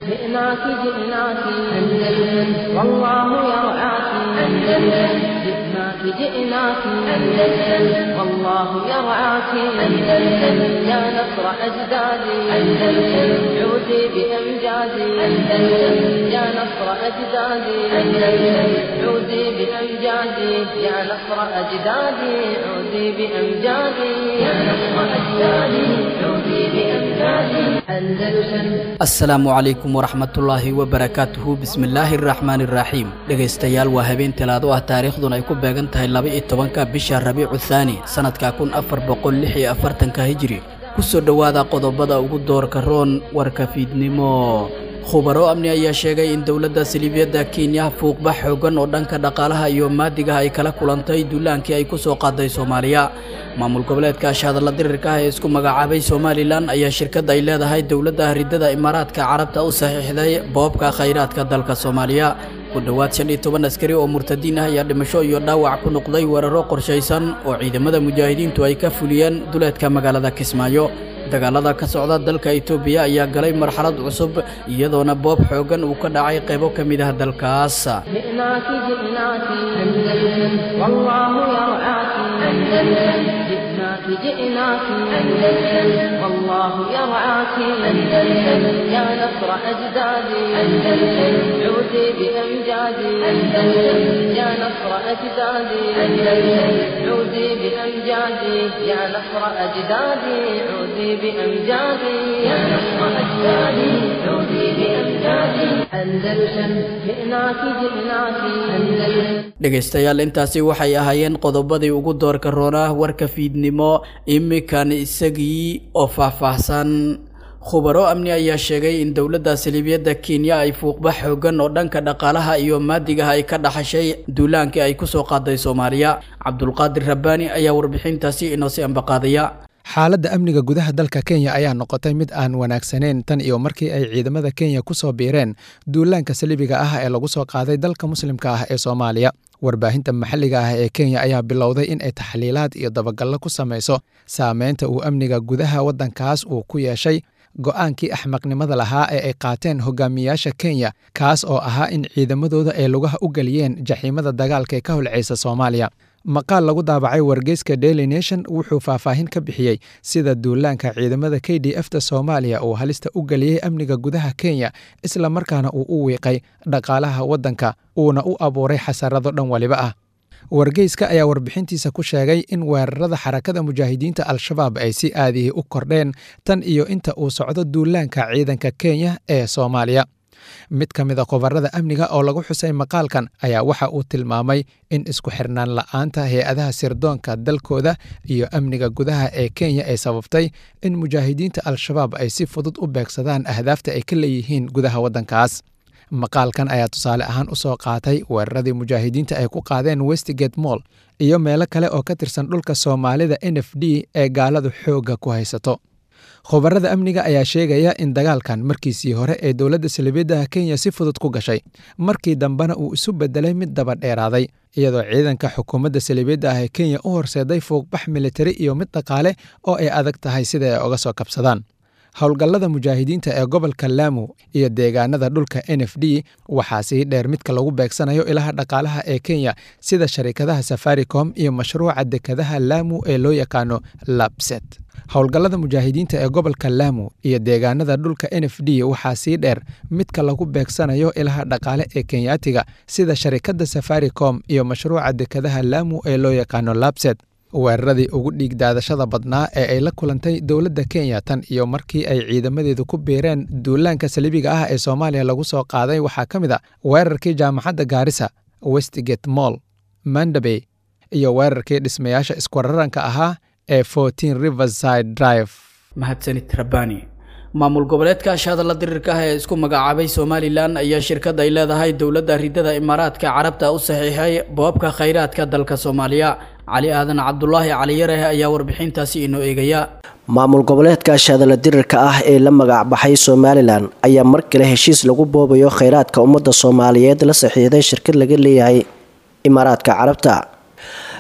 جئناك جئناك أندلس والله يرعاك أندلس جئناك جئناك أندلس والله يرعاك أندلس يا نصر أجدادي أندلس عودي بأمجادي أندلس يا نصر أجدادي أندلس عودي بأمجادي يا نصر أجدادي عودي بأمجادي يا نصر أجدادي عودي بأمجادي أندلس asalaamu calaykum waraxmatullaahi wabarakaatuhu bismillaahi araxmaani iraxiim dhegaystayaal waa habeen talaado ah taariikhduna ay ku beegan tahay laba-iyo tobanka bisha rabiicu thaani sannadka kun afar boqol lix iyo afartanka hijiri kusoo dhowaada qodobada ugu doorka roon warka fiidnimo khubaro amni ayaa sheegay in dowladda saliibiyadda kenya fuuqba xoogan oo dhanka dhaqaalaha iyo maadiga ay kala kulantay duulaankii ay ku soo qaaday soomaaliya maamul goboleedka ashahadalla dirirka ah ee isku magacaabay somalilan ayaa shirkadda ay leedahay dowladda ridada imaaraadka carabta u saxiixday boobka khayraadka dalka soomaaliya ku dhowaad shan iyo toban askari oo murtadiin ah ayaa dhimasho iyo dhaawac ku noqday weeraro qorshaysan oo ciidamada mujaahidiintu ay ka fuliyeen duleedka magaalada kismaayo dagaalada ka socda dalka itoobiya ayaa galay marxalad cusub iyadoona boob xoogan uu ka dhacay qaybo ka mid ah dalkaas جئناك جئناك أندلس والله يرعاك أندلس جئناك جئناك أندلس والله يرعاك أندلس يا نصر أجدادي أندلس عودي بأمجادي أندلس يا نصر أجدادي أندلس عودي بأمجادي يا نصر أجدادي عودي بأمجادي يا نصر أجدادي عودي بأمجادي أندلس جئناك جئناك أندلس dhegaystayaal intaasi waxay ahaayeen qodobadii ugu doorka roonah warka fiidnimo imikan isagii oo faahfaahsan khubaro amni ayaa sheegay in dowladda saliibiyadda kenya ay fuuqba xoogan oo dhanka dhaqaalaha iyo maadigaha ay ka dhaxashay duulaankii ay ku soo qaaday soomaaliya cabdulqaadir rabbaani ayaa warbixintaasi inoo si ambaqaadaya xaaladda amniga gudaha dalka kenya ayaa noqotay mid aan wanaagsaneyn tan iyo markii ay ciidamada kenya ku soo biireen duulaanka saliibiga ah ee lagu soo qaaday dalka muslimka ah ee soomaaliya warbaahinta maxalliga ah ee kenya ayaa bilowday in ay taxliilaad iyo dabagallo ku samayso saameynta uu amniga gudaha waddankaas uu ku yeeshay go'aankii axmaqnimada lahaa ee ay qaateen hogaamiyaasha kenya kaas oo ahaa in ciidamadooda ay lugaha u geliyeen jaxiimada dagaalka ee ka holceysa soomaaliya maqaal lagu daabacay wargeyska daily nation wuxuu faahfaahin ka bixiyey sida duulaanka ciidamada k d f ta soomaaliya uu halista u geliyey amniga gudaha kenya isla markaana uu u wiiqay dhaqaalaha waddanka uuna u abuuray xasarado dhan waliba ah wargeyska ayaa warbixintiisa ku sheegay in weerarada xarakada mujaahidiinta al-shabaab ay si aadihii u kordheen tan iyo inta uu socdo duulaanka ciidanka kenya ee soomaaliya mid ka mid a khubarada amniga oo lagu xusay maqaalkan ayaa waxa uu tilmaamay in isku xirnaan la'aanta hay-adaha sirdoonka dalkooda iyo amniga gudaha ee kenya ay sababtay in mujaahidiinta al-shabaab ay si fudud u beegsadaan ahdaafta ay ka leeyihiin gudaha waddankaas maqaalkan ayaa tusaale ahaan u soo qaatay weeraradii mujaahidiinta ay ku qaadeen westgate moll iyo meelo kale oo ka tirsan dhulka soomaalida n f d ee gaaladu xoogga ku haysato khubarada amniga ayaa sheegaya in dagaalkan markiisii hore ee dowladda saliibiyadda kenya si fudud ku gashay markii dambena uu isu bedelay mid daba dheeraaday iyadoo ciidanka xukuumadda saliibiyadda ah ee kenya u horseeday fuuqbax militari iyo mid dhaqaale oo ay adag tahay sida ay oga soo kabsadaan howlgallada mujaahidiinta ee gobolka laamu iyo deegaanada dhulka n f d waxaa sii dheer midka lagu beegsanayo ilaha dhaqaalaha ee kenya sida sharikadaha safaricom iyo mashruuca dekadaha laamu ee loo yaqaano labset howlgallada mujaahidiinta ee gobolka laamu iyo deegaanada dhulka n f d waxaa sii dheer midka lagu beegsanayo ilaha dhaqaale ee kenyaatiga sida sharikadda safaricom iyo mashruuca dekadaha laamu ee loo yaqaano labset weeraradii ugu dhiig daadashada badnaa ee ay la kulantay dowladda kenya tan iyo markii ay ciidamadeedu ku biireen duulaanka saliibiga ah ee soomaaliya lagu soo qaaday waxaa ka mid a weerarkii jaamacadda gaarisa westgate moll mandabey iyo weerarkii dhismayaasha iskuraranka ahaa ee fourteen riverside drive mahadsanid rabbaani maamul goboleedka ashahadalla dirirka ah ee isku magacaabay somalilan ayaa shirkad ay leedahay dowladda ridada imaaraadka carabta u saxiixay boobka khayraadka dalka soomaaliya cali aadan cabdulaahi caliyareh ayaa warbixintaasi inoo eegaya maamul goboleedka ashahadalla dirirka ah ee la magac baxay somalilan ayaa mar kale heshiis lagu boobayo khayraadka ummadda soomaaliyeed la saxiixday shirkad laga leeyahay imaaraadka carabta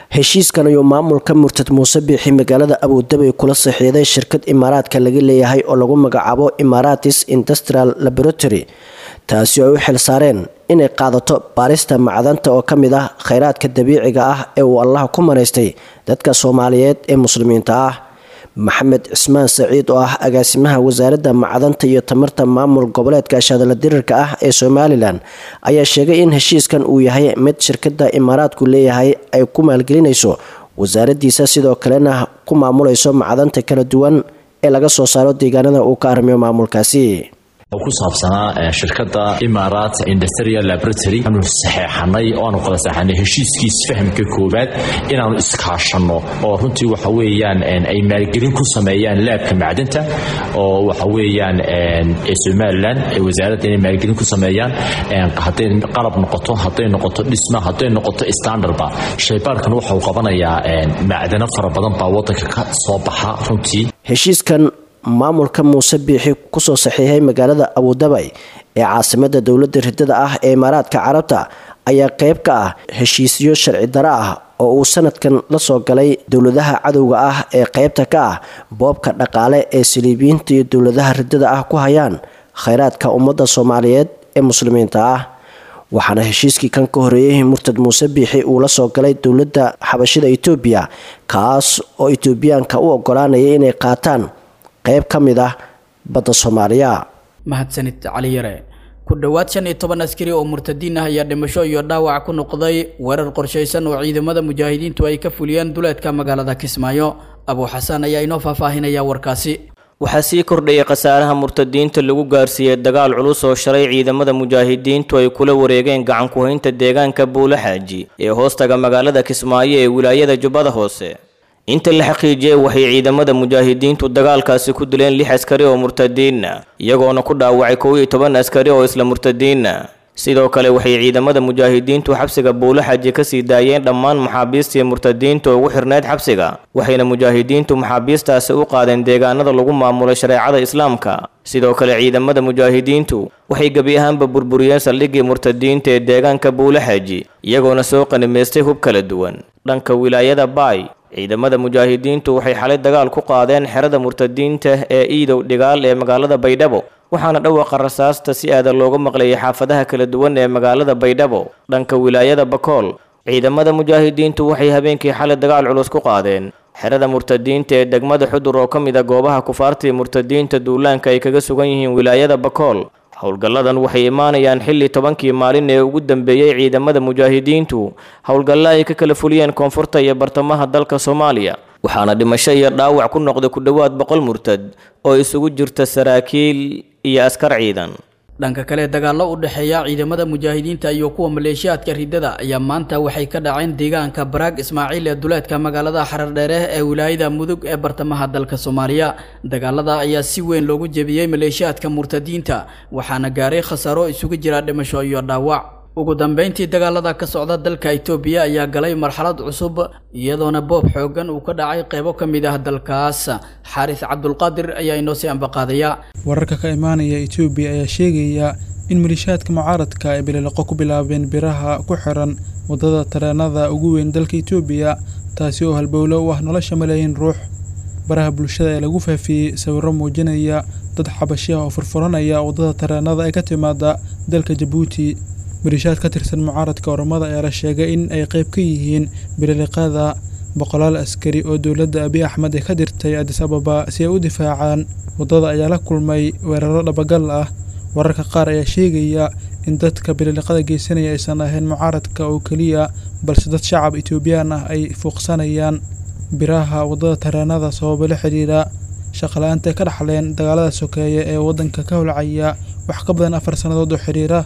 heshiiskan ayuu maamulka murtad muuse biixi magaalada abuudabay kula saxiiday shirkad imaaraadka laga leeyahay oo lagu magacaabo imaratis industrial laboratory taasi oo ay u xil saareen inay qaadato baarista macdanta oo ka mid ah kheyraadka dabiiciga ah ee uu allaha ku manaystay dadka soomaaliyeed ee muslimiinta ah maxamed cismaan saciid oo ah agaasimaha wasaaradda macdanta iyo tamarta maamul goboleedka shadala dirirka ah ee somalilan ayaa sheegay in heshiiskan uu yahay mid shirkada imaaraadku leeyahay ay ku maalgelinayso wasaaraddiisa sidoo kalena ku maamulayso macdanta kala duwan ee laga soo saaro deegaanada uu ka arrimiyo maamulkaasi ku saabsanaa shirkada imarat industrial laboratory aanu saxeexanay oo aanu kala saxeexanay heshiiskiis fahamka koowaad inaanu iskaashanno oo runtii waxa weeyaan ay maalgelin ku sameeyaan laabka macdanta oo waxa weeyaan ee somalilan ee wasaaradda inay maalgelin ku sameeyaan hadday qalab noqoto hadday noqoto dhisma hadday noqoto standardba shaybaarkan waxau qabanayaa macdano fara badan baa waddanka ka soo baxa runtii heshiiskan maamulka muuse biixi kusoo saxiixay magaalada abudabay ee caasimada dowladda ridada ah ee imaaraadka carabta ayaa qeyb ka ah heshiisyo sharci daro ah oo uu sanadkan la soo galay dowladaha cadowga ah ee qeybta ka ah boobka dhaqaale ee saliibiyiinta iyo dowladaha ridada ah ku hayaan kheyraadka ummadda soomaaliyeed ee muslimiinta ah waxaana heshiiskii kan ka horeeyey murtad muuse biixi uu la soo galay dowladda xabashida itoobiya kaas oo itoobiyaanka u ogolaanaya inay qaataan qayb ka mid ah badda soomaaliya mahadsanid cali yare ku dhowaad shan iyo toban askari oo murtadiin ah ayaa dhimasho iyo dhaawac ku noqday weerar qorshaysan oo ciidamada mujaahidiintu ay ka fuliyeen duleedka magaalada kismaayo abuu xasaan ayaa inoo faahfaahinaya warkaasi waxaa sii kordhayay khasaaraha murtadiinta lagu gaarsiiyey dagaal culus oo shalay ciidamada mujaahidiintu ay kula wareegeen gacan ku-haynta deegaanka buula xaaji ee hoostaga magaalada kismaayo ee wilaayada jubbada hoose inta la xaqiijiyey waxay ciidamada mujaahidiintu dagaalkaasi ku dileen lix askari oo murtadiinna iyagoona ku dhaawacay kow iyo toban askari oo isla murtadiinna sidoo kale waxay ciidamada mujaahidiintu xabsiga buulo xaji ka sii daayeen dhammaan maxaabiistii murtadiinta ugu xirneyd xabsiga waxayna mujaahidiintu maxaabiistaasi u qaadeen deegaanada lagu maamulay shareecada islaamka sidoo kale ciidamada mujaahidiintu waxay gebi ahaanba burburiyeen saldhiggii murtadiinta ee deegaanka buulo xaji iyagoona soo qanimaystay hub kala duwan dhanka wilaayada baay ciidamada mujaahidiintu waxay xalay dagaal ku qaadeen xerada murtadiinta ee iidow dhigaal ee magaalada baydhabo waxaana dhawaaqa rasaasta si aadan looga maqlayay xaafadaha kala duwan ee magaalada baydhabo dhanka wilaayada bakool ciidamada mujaahidiintu waxay habeenkii xalay dagaal culus ku qaadeen xerada murtadiinta ee degmada xudur oo ka mid a goobaha kufaartii murtadiinta duulaanka ay kaga sugan yihiin wilaayada bakool howlgalladan waxay imaanayaan xilli tobankii maalin ee ugu dambeeyey ciidamada mujaahidiintu howlgalla ay ka kala fuliyeen koonfurta iyo bartamaha dalka soomaaliya waxaana dhimasho iyo dhaawac ku noqday ku dhowaad boqol murtad oo isugu jirta saraakiil iyo askar ciidan dhanka kale dagaallo u dhexeeya ciidamada mujaahidiinta iyo kuwa maleeshiyaadka ridada ayaa maanta waxay ka dhaceen deegaanka baraag ismaaciil ee duleedka magaalada xarardheere ee wilaayada mudug ee bartamaha dalka soomaaliya dagaalada ayaa si weyn loogu jebiyey maleeshiyaadka murtadiinta waxaana gaaray khasaaro isugu jira dhimasho iyo dhaawac ugu dambeyntii dagaalada ka socda dalka itoobiya ayaa galay marxalad cusub iyadoona boob xoogan uu ka dhacay qeybo ka mid ah dalkaas xaaris cabdulqaadir ayaa inoo sii ambaqaadaya wararka ka imaanaya etoobiya ayaa sheegaya in maliishaadka mucaaradka ay bilileqo ku bilaabeen biraha ku xiran waddada tareenada ugu weyn dalka etoobiya taasi oo halbowlo u ah nolosha malaayiin ruux baraha bulshada ee lagu faafiyey sawirro muujinaya dad xabashi ah oo furfuranaya waddada tareenada ee ka timaada dalka jabuuti maliishaad ka tirsan mucaaradka oromada ayaa la sheegay in ay qayb ka yihiin bililiqada boqolaal askari oo dowladda abiy axmed ay ka dirtay adis ababa si ay u difaacaan waddada ayaa la kulmay weeraro dhabagal ah wararka qaar ayaa sheegaya in dadka bililiqada geysanaya aysan ahayn mucaaradka oo keliya balse dad shacab etoobiyaan ah ay fuuqsanayaan biraha waddada tareenada sababo la xidhiidha shaqala-aanta ay ka dhaxleen dagaalada sokeeye ee waddanka ka holcaya wax ka badan afar sannadood oo xidhiira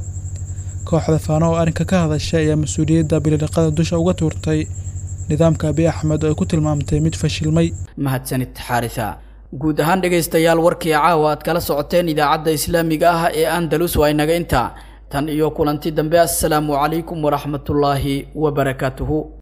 kooxda faano oo arrinka ka hadashay ayaa mas-uuliyadda bililiqada dusha uga tuurtay nidaamka abiy axmed oo ay ku tilmaamtay mid fashilmay mahadsanid xaarisa guud ahaan dhegaystayaal warkii caawa aad kala socoteen idaacadda islaamiga ah ee andalus waa inaga intaa tan iyo kulanti dambe assalaamu calaykum waraxmatullaahi wabarakaatuhu